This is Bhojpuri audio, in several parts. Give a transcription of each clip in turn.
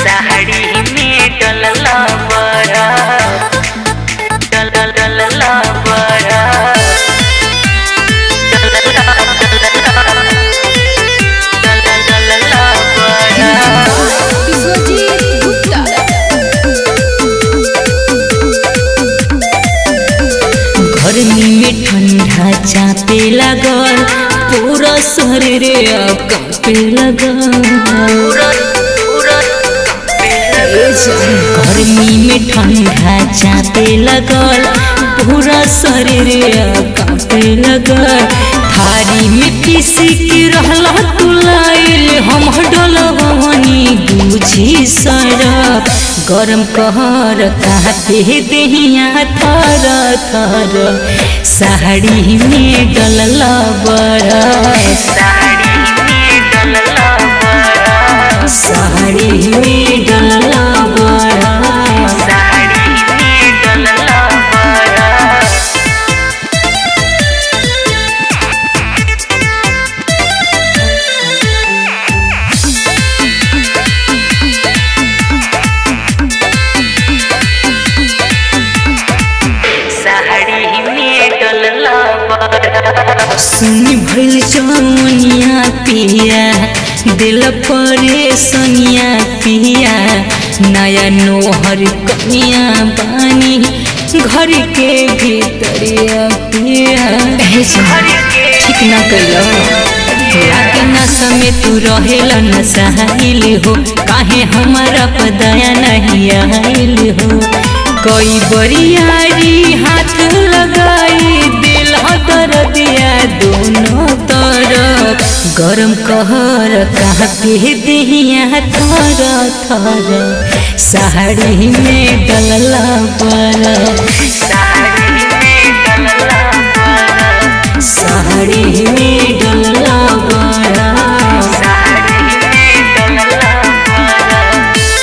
साड़ी में डलला बड़ा डल डल डलला बड़ा डलला डलला डल डल डलला बड़ा विश्वजीत गुप्ता गर्मी में ठंडा चापे लगल पूरा शरीर अब कांपे लगल पूरा पूरा ए जान, गर्मी में ठंडा चापे लगल पूरा शरीर अब कांपे लगल थारी में पीसी के रहला तू लाइल हम डलवनी बुझी सरफ गरम कहर कापे देहिया थर थर साड़ी में डलला बड़ा साड़ी में डलला बड़ा साड़ी में डलला बड़ा साड़ी में डलला बड़ा साड़ी में डलला बड़ा सुनी भइल जौनिया पिया दिल परे सोनिया पिया नया नोहर कनिया बानी घर के भीतरिया पिया ए जान, ठीक ना कइलो लागे ना समय तू रहेल न सहाइल हो काहे हमारा पदया नहीं आइल हो कोई बरियारी हाथ लगाई दिल तर दिया दोनों तरफ गरम कहर कहाँ पे दिया थर थर साड़ी में डलला पर साड़ी में डलला बड़ा साड़ी में डलला बड़ा साड़ी में डलला बड़ा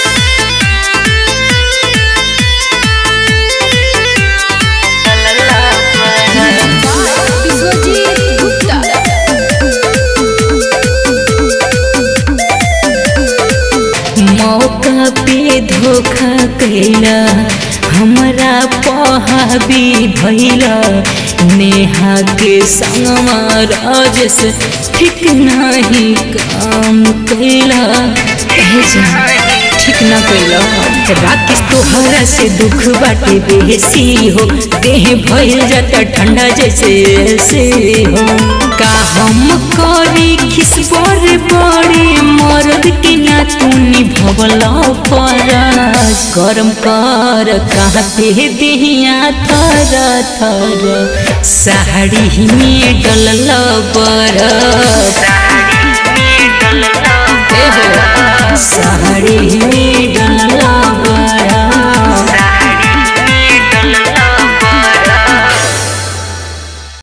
डलला बड़ा विश्वजीत गुप्ता मौका पे धोखा कैला हमरा पहाबी भैला नेहा के संगमा राजस ठीक नहीं काम कैला ए जान, ठीक ना कैला राकेश तोहरा से दुख बाटे बेसी हो देह भइल जाता ठंडा जैसे ऐसे हो का हम करी खिसबर बड़े मर्द के ना तू निभवला फराज गरम कर कहाँ पे दिहिया थर थर साड़ी में डलल बरफ साड़ी में डलला साड़ी में